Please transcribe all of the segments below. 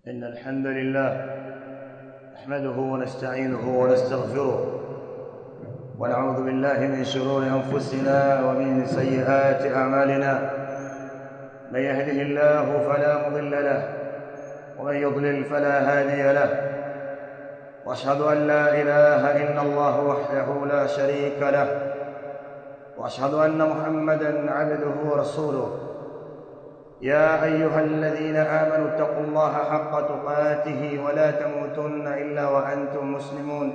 إن الحمد لله نحمده ونستعينه ونستغفره ونعوذ بالله من شرور أنفسنا ومن سيئات أعمالنا من يهده الله فلا مضل له ومن يضلل فلا هادي له واشهد ان لا اله الا الله وحده لا شريك له واشهد ان محمدا عبده ورسوله يا ايها الذين امنوا اتقوا الله حق تقاته ولا تموتن الا وانتم مسلمون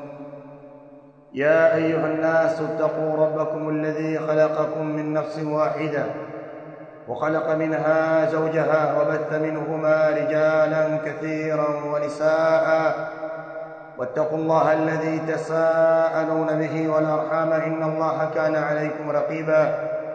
يا ايها الناس اتقوا ربكم الذي خلقكم من نفس واحده وخلق منها زوجها وبث منهما رجالا كثيرا ونساء واتقوا الله الذي تساءلون به والارحام ان الله كان عليكم رقيبا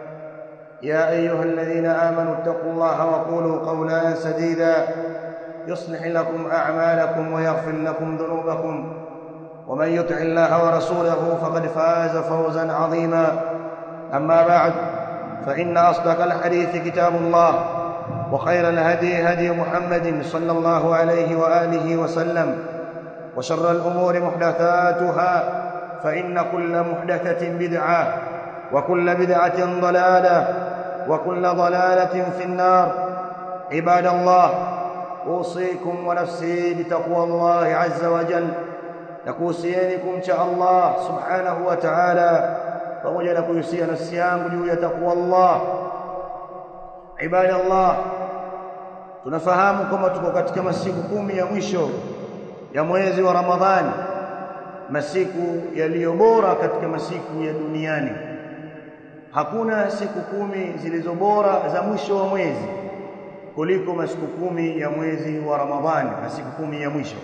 يا ايها الذين امنوا اتقوا الله وقولوا قولا سديدا يصلح لكم اعمالكم ويغفر لكم ذنوبكم ومن يطع الله ورسوله فقد فاز فوزا عظيما اما بعد فإن أصدق الحديث كتاب الله وخير الهدي هدي محمد صلى الله عليه وآله وسلم وشر الأمور محدثاتها فإن كل محدثة بدعة وكل بدعة ضلالة وكل ضلالة في النار عباد الله أوصيكم ونفسي بتقوى الله عز وجل nakuhusienikum cha Allah subhanahu wa ta'ala pamoja na kuhusia nafsi yangu juu ya takwa Allah ibadallah tunafahamu kwamba tuko katika masiku kumi ya mwisho ya mwezi wa Ramadhani masiku yaliyo bora katika masiku ya duniani hakuna siku kumi zilizo bora za mwisho wa mwezi kuliko masiku kumi ya mwezi wa Ramadhani masiku kumi ya mwisho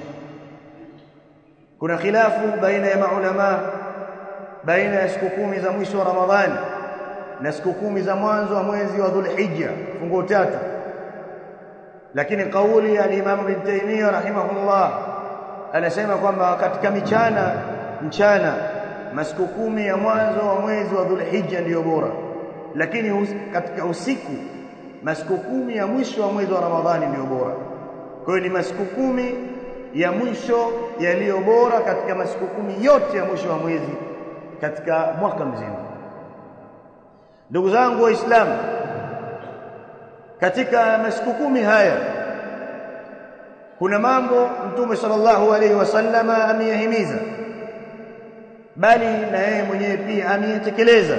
kuna khilafu baina ya maulama baina ya siku kumi za mwisho wa Ramadhani na siku kumi za mwanzo wa mwezi wa Dhulhijja fungo tatu lakini kauli ya Imam Ibn Taymiyyah rahimahullah anasema kwamba katika michana mchana masiku kumi ya mwanzo wa mwezi wa Dhulhijja ndiyo bora lakini us, katika usiku masiku kumi ya mwisho wa mwezi wa Ramadhani ndiyo bora kwa hiyo ni masiku kumi ya mwisho yaliyo bora katika masiku kumi yote ya mwisho wa mwezi katika mwaka mzima ndugu zangu waislamu katika masiku kumi haya kuna mambo mtume sallallahu alaihi wasallama ameyahimiza bali na yeye mwenyewe pia ameyatekeleza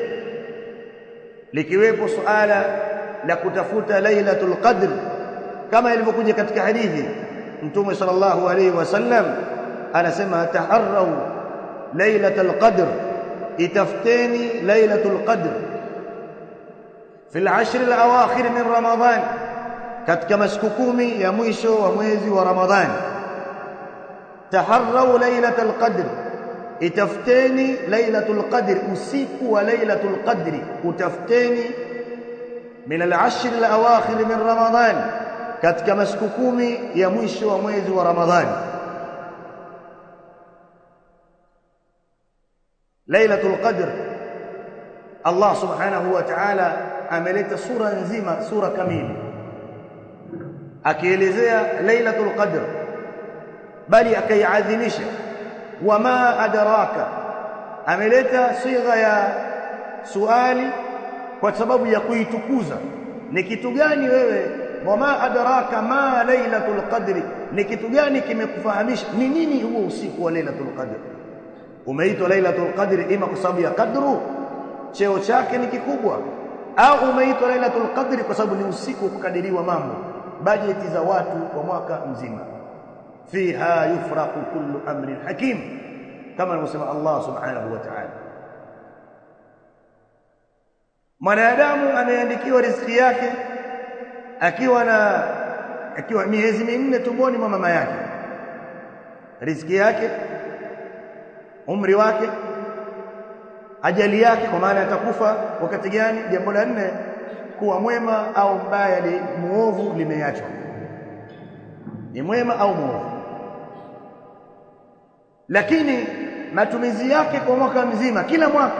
likiwepo suala la kutafuta lailatul qadr kama ilivyokuja katika hadithi mtume sallallahu alaihi wasallam anasema taharrau lailatul qadr itafteni lailatul qadr fi al-ashr al-awakhir min ramadan katika masiku kumi ya mwisho wa mwezi wa ramadhan taharrau lailatul qadr itafteni lailatul qadr usiku wa lailatul qadri utafteni min al-ashr al-awakhir min ramadan katika masiku kumi ya mwisho wa mwezi wa ramadhani lailatul qadr Allah subhanahu wa ta'ala ameleta sura nzima sura kamili akielezea lailatul qadr bali akaiadhimisha wama adraka ameleta sigha ya suali kwa sababu ya kuitukuza ni kitu gani wewe wama adraka ma lailatul qadri ni kitu gani kimekufahamisha ni nini huo usiku wa lailatul qadr umeitwa lailatul qadri ima kwa sababu ya kadru cheo chake ni kikubwa au umeitwa lailatul qadri kwa sababu ni usiku kukadiriwa mambo bajeti za watu kwa mwaka mzima fiha yufraqu kullu amrin hakim kama anavyosema Allah subhanahu wa ta'ala mwanadamu ameandikiwa riziki yake akiwa na akiwa miezi minne tumboni mwa mama yake riziki yake umri wake ajali yake kwa maana atakufa wakati gani jambo la nne kuwa mwema au mbaya li muovu limeachwa ni mwema au muovu lakini matumizi yake kwa mwaka mzima kila mwaka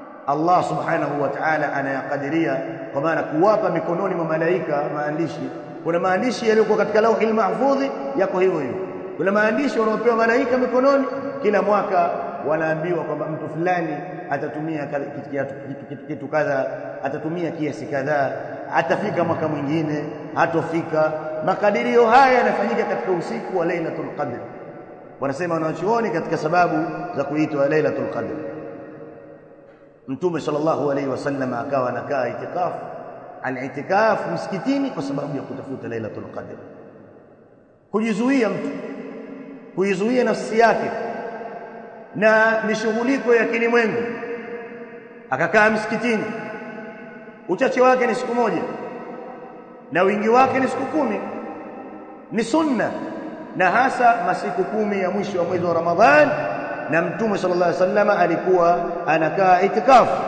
Allah subhanahu wa ta'ala anayakadiria kwa maana kuwapa mikononi mwa malaika maandishi kuna maandishi yaliyokuwa katika lauhil mahfudhi yako hivyo hivyo kuna maandishi wanaopewa malaika mikononi kila mwaka wanaambiwa kwamba mtu fulani atatumia kitu, kitu kadha atatumia kiasi kadhaa atafika mwaka mwingine hatofika makadirio haya yanafanyika katika usiku wa Lailatul Qadr wanasema wanachuoni katika sababu za kuitwa Lailatul Qadr Mtume sallallahu alaihi wasallam akawa anakaa itikafu al-itikaf msikitini kwa sababu ya kutafuta Lailatul Qadr kujizuia mtu kuizuia nafsi yake na mishughuliko ya kilimwengu akakaa msikitini uchache wake ni siku moja na wingi wake ni siku kumi ni sunna na hasa masiku kumi ya mwisho wa mwezi wa Ramadhan na mtume sallallahu alaihi wasallam alikuwa anakaa itikafu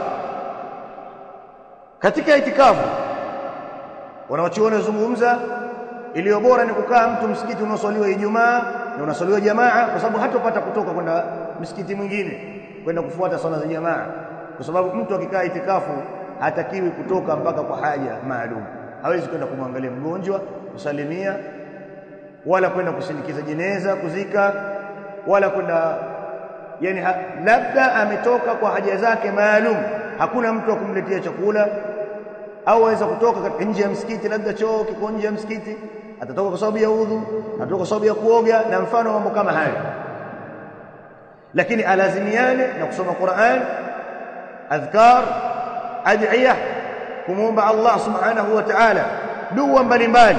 katika itikafu wanawachuoni wazungumza iliyo bora ni kukaa mtu msikiti unaoswaliwa Ijumaa na unaswaliwa jamaa kwa sababu hatopata kutoka kwenda msikiti mwingine kwenda kufuata swala za jamaa kwa sababu mtu akikaa itikafu hatakiwi kutoka mpaka kwa haja maalum hawezi kwenda kumwangalia mgonjwa kusalimia wala kwenda kusindikiza jeneza kuzika wala kwenda yani ha, labda ametoka kwa haja zake maalum hakuna mtu wa kumletea chakula au aweza kutoka nje ya msikiti labda choo kiko nje ya msikiti atatoka kwa sababu ya udhu atatoka kwa sababu ya kuoga na mfano mambo kama hayo lakini alazimiane na kusoma Qur'an adhkar adhiya kumuomba Allah subhanahu wa ta'ala dua mbalimbali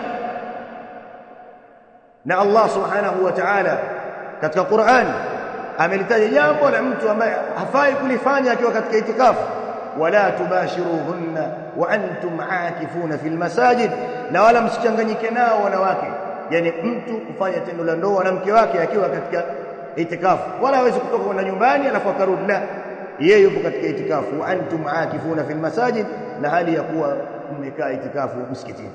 na Allah subhanahu wa ta'ala katika Qur'an amelitaja jambo la mtu ambaye hafai kulifanya akiwa katika itikafu wala tubashiruhunna wa antum aakifuna fil masajid na wala msichanganyike nao wanawake yani mtu kufanya tendo la ndoa na mke wake akiwa katika itikafu wala hawezi kutoka kwenda nyumbani alafu akarudi la yeye yupo katika itikafu wa antum aakifuna fil masajid na hali ya kuwa mmekaa itikafu msikitini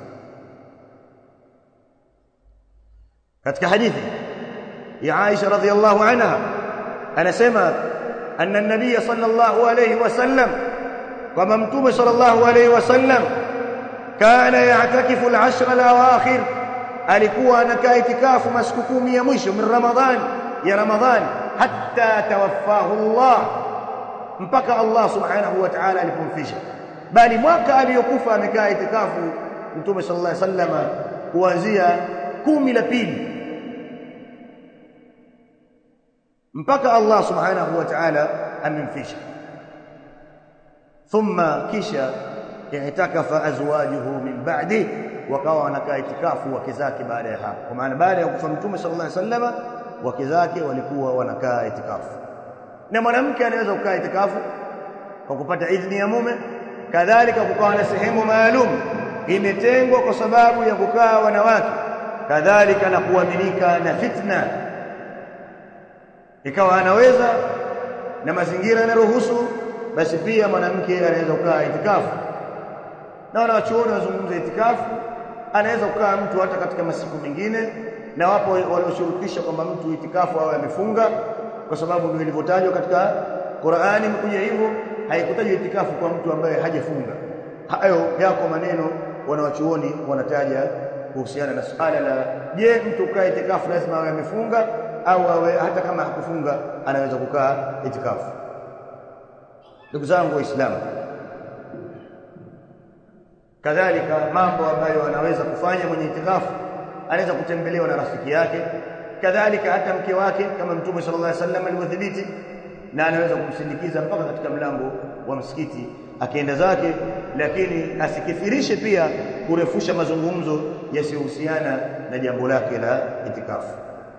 katika hadithi ya Aisha radhiallahu anha anasema anna an-nabiy sallallahu alayhi wasallam kama mtume sallallahu alayhi wasallam kana ya'takifu al-ashra al-awakhir alikuwa anakaa itikafu masiku kumi ya mwisho min ramadhan ya ramadhan hatta tawaffahu Allah mpaka Allah subhanahu wa ta'ala alipomfisha bali mwaka aliyokufa amekaa itikafu mtume sallallahu alayhi wasallam kuanzia kumi la pili mpaka Allah subhanahu wa ta'ala amemfisha thumma kisha i'takafa azwajuhu min ba'di wakawa wanakaa itikafu wake zake baada ya hapo kwa maana baada ya kufa mtume sallallahu alaihi wasallam wake zake walikuwa wanakaa itikafu na mwanamke anaweza kukaa itikafu kwa kupata idhini ya mume kadhalika kukawa na sehemu maalum imetengwa kwa sababu ya kukaa wanawake kadhalika na kuaminika na fitna ikawa anaweza na mazingira yanaruhusu basi pia mwanamke anaweza kukaa itikafu na wanawachuoni wazungumza itikafu anaweza kukaa mtu hata katika masiku mengine na wapo walioshurutisha kwamba mtu itikafu awe amefunga kwa sababu ndio ilivyotajwa katika Qur'ani imekuja hivyo haikutajwa itikafu kwa mtu ambaye hajafunga hayo yako maneno wanawachuoni wanataja kuhusiana na suala la je mtu kukaa itikafu lazima awe amefunga au awe hata kama hakufunga anaweza kukaa itikafu ndugu zangu waislamu kadhalika mambo ambayo anaweza kufanya mwenye itikafu anaweza kutembelewa na rafiki yake kadhalika hata mke wake kama mtume sallallahu alaihi wasallam alivyodhibiti na anaweza kumsindikiza mpaka katika mlango wa msikiti akienda zake lakini asikithirishe pia kurefusha mazungumzo yasiyohusiana na jambo lake la itikafu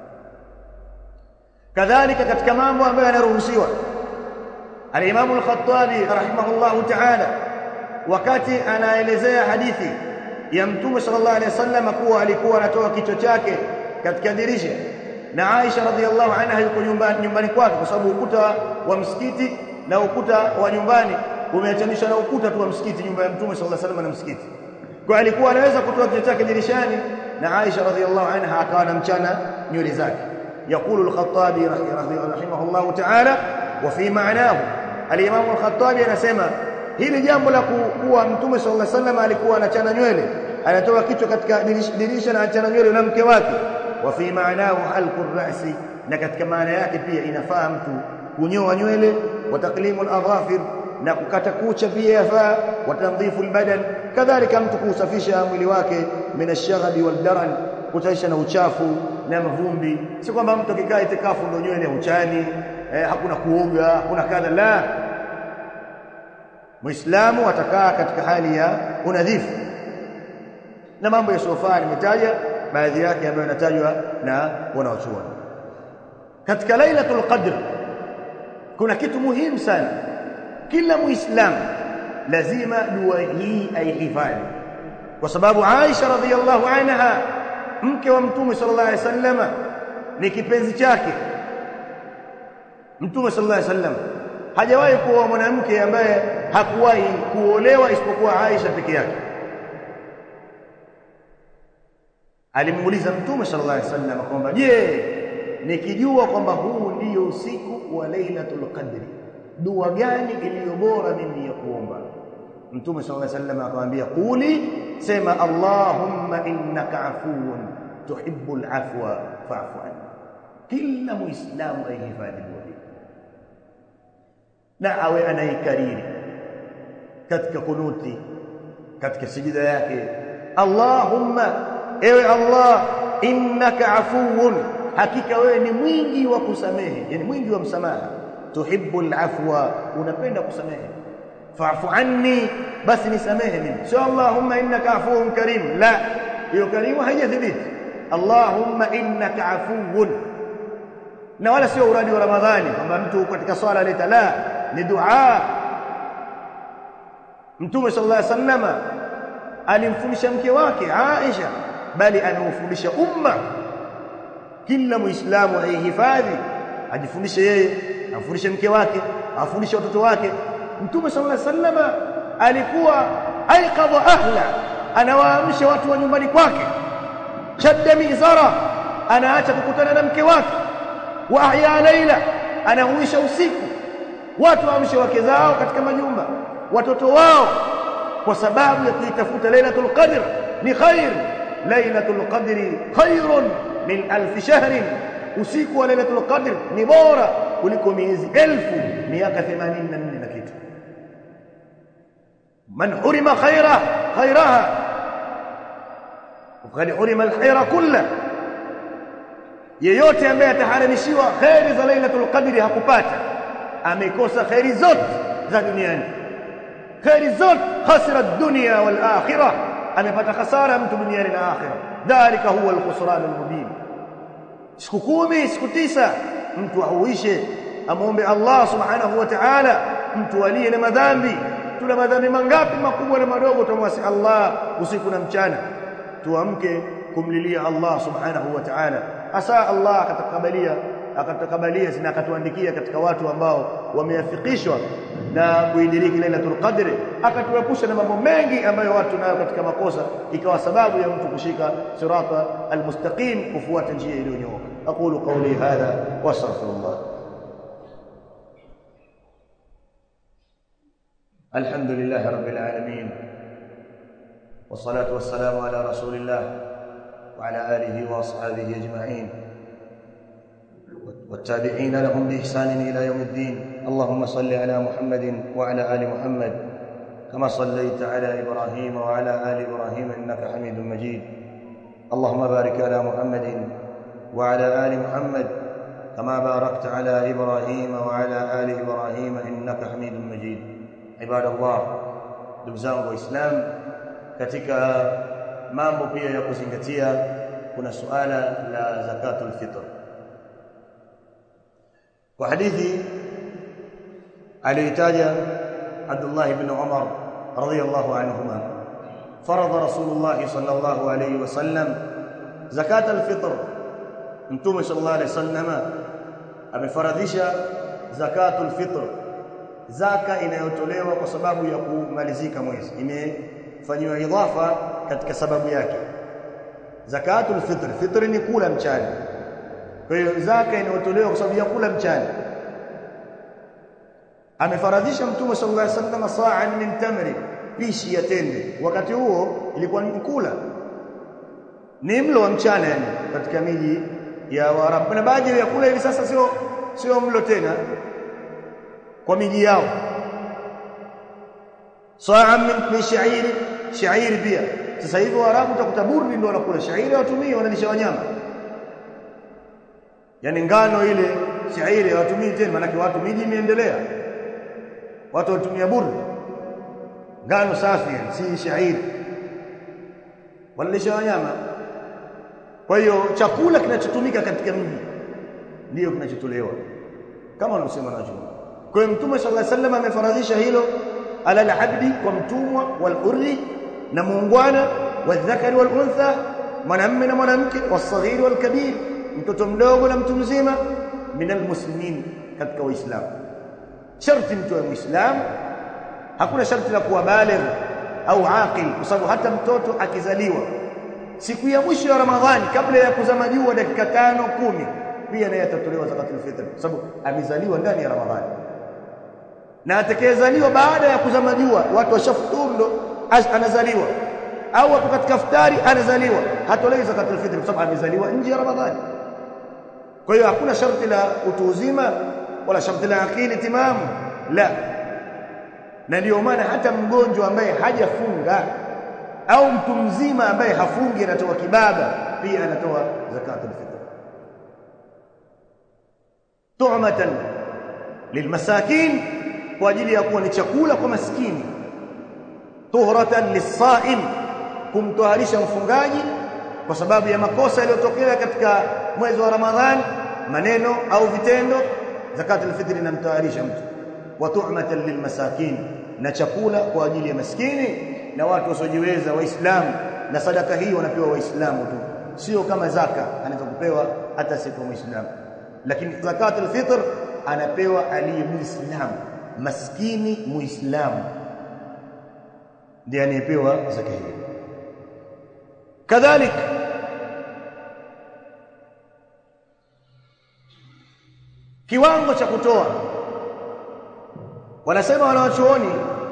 kadhalika katika mambo ambayo yanaruhusiwa al-Imam al-Khattabi rahimahullahu ta'ala wakati anaelezea hadithi ya Mtume sallallahu alaihi wasallam kuwa alikuwa anatoa kichwa chake katika dirisha na Aisha radhiallahu anha yuko nyumbani nyumbani kwake kwa sababu ukuta wa msikiti na ukuta wa nyumbani umeachanishwa na ukuta tu wa msikiti nyumba ya Mtume sallallahu alaihi wasallam na msikiti kwa alikuwa anaweza kutoa kichwa chake dirishani na Aisha radhiallahu anha akawa anamchana nywele zake يقول الخطابي رحمه الله تعالى وفي معناه الامام الخطابي anasema hili jambo la kuwa mtume sallallahu alaihi wasallam alikuwa anachana nywele anatoa kichwa katika dirisha na achana nywele na mke wake wa fi maanahu halqu rasi na katika maana yake pia inafaa mtu kunyoa nywele wa taklimu al-adhafir na kukata kucha pia yafaa wa tandhifu al-badan kadhalika mtu kusafisha mwili wake min ash-shaghbi wal-daran kutaisha na uchafu na mavumbi si kwamba mtu akikaa itikafu ndio nywele uchani eh, hakuna kuoga hakuna kadha la Muislamu atakaa katika hali ya unadhifu na mambo ya sofa nimetaja baadhi yake ambayo yanatajwa na wanaochuoni katika lailatul qadr kuna kitu muhimu sana kila muislamu lazima dua hii aihifadhi kwa sababu Aisha radhiallahu anha mke wa mtume sallallahu alaihi wasallama ni kipenzi chake mtume sallallahu alaihi wasallam hajawahi kuoa mwanamke ambaye hakuwahi kuolewa isipokuwa Aisha peke yake alimuuliza mtume sallallahu alaihi wasallam kwamba je nikijua kwamba huu ndiyo usiku wa lailatul qadri dua gani iliyo bora mimi ya kuomba mtume sallallahu alaihi wasallam akamwambia quli sema allahumma innaka afuwun tuhibbul afwa fa'fu anni kila muislamu aihifadhi dua hii na awe anaikariri katika kunuti katika sijida yake allahumma ewe allah innaka afuwun hakika wewe ni mwingi wa kusamehe yani mwingi wa msamaha tuhibbul afwa unapenda kusamehe fa'fu anni basi nisamehe mimi sio allahumma innaka afuwun karim la hiyo karimu haijathibiti allahumma innaka afuwun na wala sio uradi wa ramadhani kwamba mtu katika swala leta la ni dua mtume sallallahu alaihi wasallama alimfundisha mke wake Aisha bali anaufundisha umma kila muislamu aihifadhi ajifundishe yeye afundishe mke wake afundishe watoto wake mtume sallallahu alaihi wasallama alikuwa aiqadha ahla anawaamsha watu wa nyumbani kwake shadda mizara anaacha kukutana na mke wake wa ahya laila anahuisha usiku watu waamshe wake zao katika majumba watoto wao kwa sababu ya kuitafuta lailatul qadr ni khair lailatul qadri khairun min alf shahrin usiku wa lailatul qadr ni bora kuliko miezi elfu miaka 84 na kitu man hurima khaira khairaha وقد حرم الخير كله yeyote ambaye ataharamishiwa khairi za lailatul qadri hakupata amekosa khairi zote za duniani khairi zote khasira dunya wal akhirah amepata khasara mtu duniani na akhirah dhalika huwa al-khusran al-mubin siku kumi siku tisa mtu auishe amwombe Allah subhanahu wa ta'ala mtu aliye na madhambi tuna madhambi mangapi makubwa na madogo tumwasi Allah usiku na mchana tuamke kumlilia Allah subhanahu wa ta'ala asa Allah akatakabalia akatakabalia na akatuandikia katika watu ambao wameafikishwa na kuidiriki lailatul qadri akatuepusha na mambo mengi ambayo watu nayo katika makosa ikawa sababu ya mtu kushika sirata almustaqim kufuata njia iliyonyooka aqulu qawli hadha wa astaghfirullah alhamdulillah rabbil alamin والصلاه والسلام على رسول الله وعلى اله واصحابه اجمعين والتابعين لهم باحسان الى يوم الدين اللهم صل على محمد وعلى ال محمد كما صليت على ابراهيم وعلى ال ابراهيم انك حميد مجيد اللهم بارك على محمد وعلى ال محمد كما باركت على ابراهيم وعلى ال ابراهيم انك حميد مجيد عباد الله ndugu zangu waislamu katika mambo pia ya kuzingatia kuna suala la zakatul fitr kwa hadithi aliyotaja Abdullah ibn Umar radhiyallahu anhuma farada Rasulullah sallallahu alayhi wasallam zakat al-fitr mtume sallallahu alayhi wasallam amefaradhisha zakatul fitr zaka inayotolewa kwa sababu ya kumalizika mwezi imefanywa idhafa katika sababu yake zakatul fitr fitr ni kula mchana kwa hiyo zaka inayotolewa kwa sababu ya kula mchana amefaradhisha mtume sallallahu alaihi wasallam sa'an min tamri mapishi ya tende wakati huo ilikuwa ni kula ni mlo wa mchana yani katika miji ya Waarabu na baadhi ya vyakula hivi sasa sio sio mlo tena kwa miji yao saa min, min shairi shairi pia sasa hivi Waarabu utakuta burdi ndio wanakula shairi watumii wanalisha wanyama yani ngano ile shairi hawatumii tena maana watu miji imeendelea watu watumia burdi ngano safi si shairi wanalisha wanyama kwa hiyo chakula kinachotumika katika mji ndiyo kinachotolewa kama wanaosema na jumla kwa hiyo mtume sallallahu alaihi wasallam amefaradhisha hilo ala al-abdi kwa mtumwa wal hurri na muungwana wadhakari wal untha mwanamume na mwanamke wasaghiri wal kabir mtoto mdogo na mtu mzima min almuslimin katika waislamu sharti mtu wa muislamu hakuna sharti la kuwa baligh au aqil kwa sababu hata mtoto akizaliwa siku ya mwisho ya Ramadhani kabla ya kuzama jua dakika tano kumi pia naye atatolewa zakatul fitr kwa sababu amezaliwa ndani ya Ramadhani na atakayezaliwa baada ya kuzama jua watu washafuturu ndo anazaliwa au hapo katika futari anazaliwa hatolewi zakatul fitr kwa sababu amezaliwa nje ya Ramadhani kwa hiyo hakuna sharti la utu uzima wala sharti la akili timamu la na ndio maana hata mgonjwa ambaye hajafunga au mtu mzima ambaye hafungi anatoa kibaba pia anatoa zakatul fitr tu'matan lilmasakin kwa ajili ya kuwa ni chakula kwa maskini tuhratan lisaim kumtoharisha mfungaji kwa sababu ya makosa yaliyotokea katika mwezi wa Ramadhani maneno au vitendo zakatul fitr inamtoharisha mtu wa tu'matan lilmasakin na chakula kwa ajili ya maskini na watu wasiojiweza waislamu na sadaka hii wanapewa waislamu tu sio kama zaka anaweza kupewa hata siku muislamu lakini zakatul fitr anapewa aliye muislamu maskini muislamu ndiye anayepewa zaka hii kadhalik kiwango cha kutoa wanasema wanawachuoni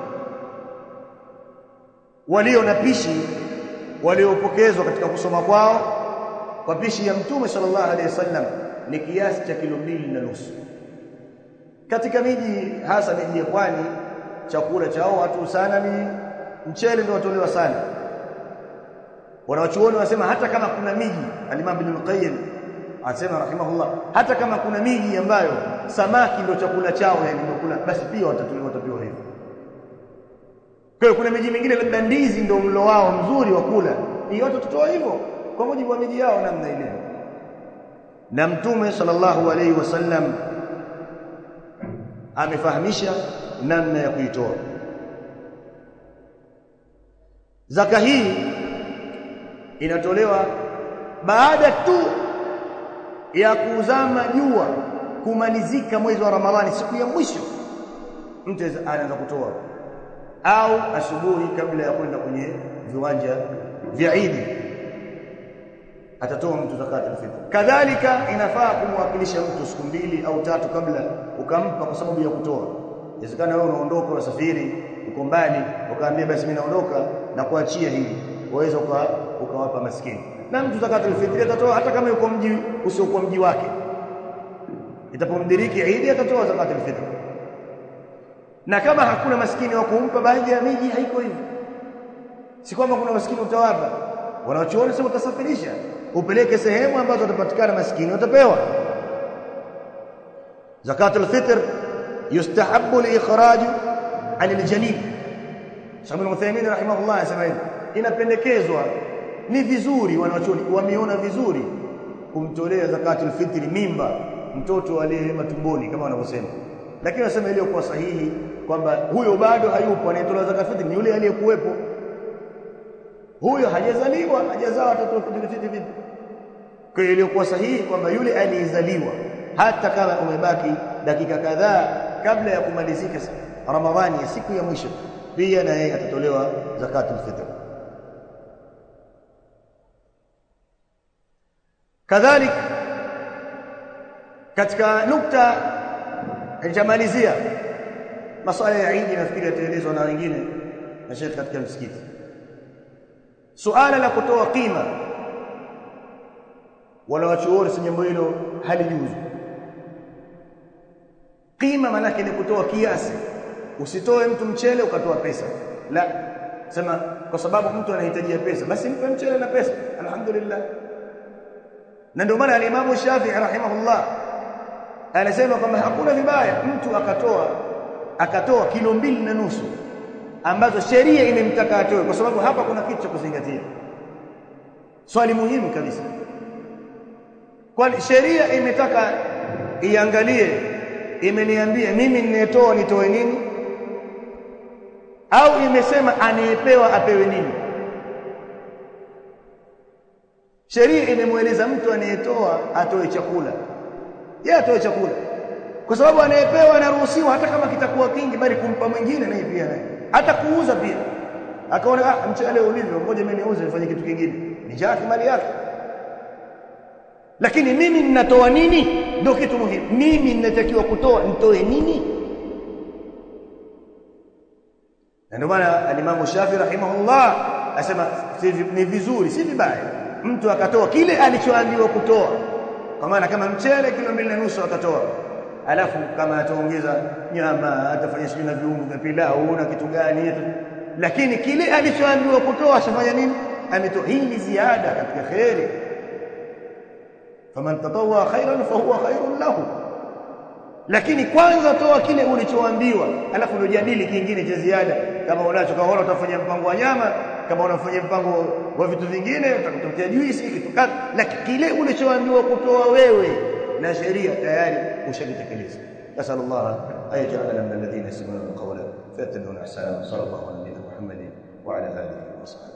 walio na pishi waliopokezwa katika kusoma kwao kwa pishi ya mtume sallallahu alaihi wasallam ni kiasi cha kilo mbili na nusu katika miji hasa miji ya pwani chakula chao watu sana ni mchele ndio watolewa sana wanawachuoni wanasema hata kama kuna miji al-Imam Ibn al-Qayyim anasema rahimahullah hata kama kuna miji ambayo samaki ndio chakula chao yani ndio kula basi pia watatolewa watapewa hivyo kwa hiyo kuna miji mingine labda ndizi ndio mlo wao mzuri wa kula ni watu tutoa hivyo kwa mujibu wa miji yao namna ile na mtume sallallahu alaihi wasallam amefahamisha namna ya kuitoa zaka hii inatolewa baada tu ya kuzama jua kumalizika mwezi wa Ramadhani siku ya mwisho mtu anaanza kutoa au asubuhi kabla ya kwenda kwenye viwanja vya Eid atatoa mtu zakatul fitr kadhalika inafaa kumwakilisha mtu siku mbili au tatu kabla ukampa kwa sababu ya kutoa inawezekana wewe unaondoka unasafiri uko mbali ukaambia basi mimi naondoka na kuachia hili waweza uka, ukawapa maskini na mtu zakatul fitr atatoa hata kama yuko mji usiokuwa mji wake itapomdiriki Eid atatoa zakatul fitr na kama hakuna maskini wa kumpa baadhi ya miji haiko hivyo si kwamba kuna maskini utawapa wanaochuoni sema utasafirisha upeleke sehemu ambazo watapatikana maskini watapewa zakatul fitr yustahabbu liikhraj aliljalil Shabil Uthaymeen rahimahullah anasema hivi inapendekezwa ni vizuri wanaochuoni wameona vizuri kumtolea zakatul fitri mimba mtoto aliye matumboni kama wanavyosema lakini wanasema ile kwa sahihi kwamba huyo bado hayupo anayetolewa zakatul fitri ni yule aliyekuwepo huyo hajazaliwa hajazaa watoto fitri vipi kwa hiyo iliyokuwa sahihi kwamba yule aliyezaliwa hata kama umebaki dakika kadhaa kabla ya kumalizika Ramadhani ya siku ya mwisho pia na yeye atatolewa zakatul fitr kadhalik katika nukta nitamalizia masuala ya Eid nafikiri yataelezwa na wengine na shekhe katika msikiti suala la kutoa qima wala wachuoni si jambo hilo halijuzu qima maana ni kutoa kiasi usitoe mtu mchele ukatoa pesa la sema kwa sababu mtu anahitajia pesa basi mpe mchele na pesa alhamdulillah na ndio maana alimamu Shafi'i rahimahullah anasema kwamba hakuna vibaya mtu akatoa akatoa kilo mbili na nusu ambazo sheria imemtaka atoe kwa sababu hapa kuna kitu cha kuzingatia swali muhimu kabisa kwani sheria imetaka iangalie imeniambia mimi ninayetoa nitoe nini au imesema anayepewa apewe nini sheria imemweleza mtu anayetoa atoe chakula yeye atoe chakula kwa sababu anayepewa anaruhusiwa hata kama kitakuwa kingi bali kumpa mwingine naye pia naye hata kuuza pia akaona ah mchele ulivyo ngoja mimi niuze nifanye kitu kingine ni jaki mali yake lakini mimi ninatoa nini ndio kitu muhimu mimi ninatakiwa kutoa nitoe nini na ndio maana alimamu Shafi rahimahullah asema ni vizuri si vibaya mtu akatoa kile alichoambiwa kutoa kwa maana kama mchele kilo mbili na nusu akatoa alafu kama ataongeza nyama atafanya sijui na viungo vya pilau na kitu gani lakini kile alichoambiwa kutoa ashafanya nini ametoa hii ni ziada katika khairi faman tatawwa khairan fahuwa khairun lahu lakini kwanza toa kile ulichoambiwa alafu ndio jadili kingine cha ziada kama unacho kama una utafanya mpango wa nyama kama unafanya mpango wa vitu vingine utakutokea juisi kitu kadha lakini kile ulichoambiwa kutoa wewe na sheria tayari ushakitekeleza nasal Allah ayaj'alana min alladhina yastami'una alqawla fayattabi'una ahsana sallallahu alaihi wa sallam Muhammadin wa ala alihi wa sahbihi